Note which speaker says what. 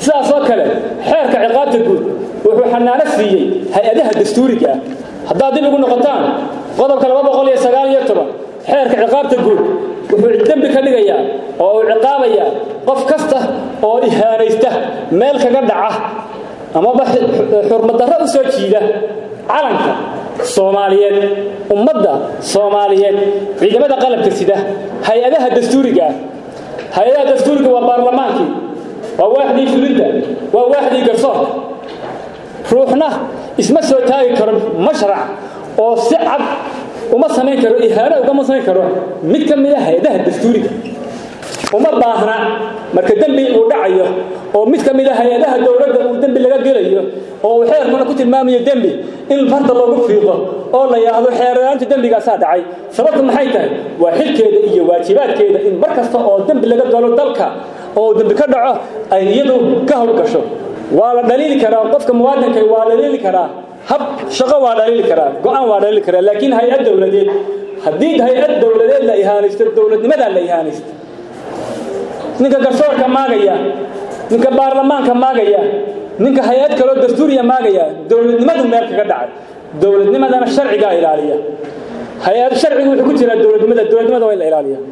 Speaker 1: sidaas oo kale xeerka ciqaabta guud wuxuu xanaano siiyey hay-adaha dastuuriga ah haddaad dib ugu noqotaan qodobka xeerka ciqaabta guud wuxuu dembi ka dhigayaa oo uu ciqaabayaa qof kasta oo ihaanaysta meel kaga dhaca amaba xurmadarro u soo jiida calanka soomaaliyeed ummadda soomaaliyeed ciidamada qalabka sida hay-adaha dastuuriga ah hay-adaha dastuuriga waa baarlamaankii waa waaxdii fulinta waa waaxdii garsoorka ruuxna isma soo taagi karo mashrac oo si cad uma samayn karo ihaano ugama samayn karo mid ka mid a hay-adaha dastuuriga uma baahna marka dembi uu dhacayo oo mid ka mid a hay-adaha dowladda uu dembi laga gelayo oo uu xeerkuna ku tilmaamayo dembi in farta loogu fiiqo oo la yidhaahdo xeerlaanta dembigaasaa dhacay sababta maxay tahay waa xilkeeda iyo waajibaadkeeda in mar kasta oo dembi laga galo dalka oo dembi ka dhaco ay iyadu ka howlgasho waa la dhaliili karaa qofka muwaadinka waa dhaliili karaa hab shaqo waa dhaliili karaa go-aan waa dhaliili karaa laakiin hay-ad dowladeed haddii hay-ad dowladeed la ihaanaysto dowladnimadaa la ihaanaysto ninka garsoorka maagaya ninka baarlamaanka maagaya ninka hay-ad kaloo dastuuriya maagaya dowladnimadu meel kaga dhacay dowladnimadana sharcigaa ilaaliya hay-ad sharcigu wuxuu ku jiraa dowladnimada dowladnimada waa in la ilaaliya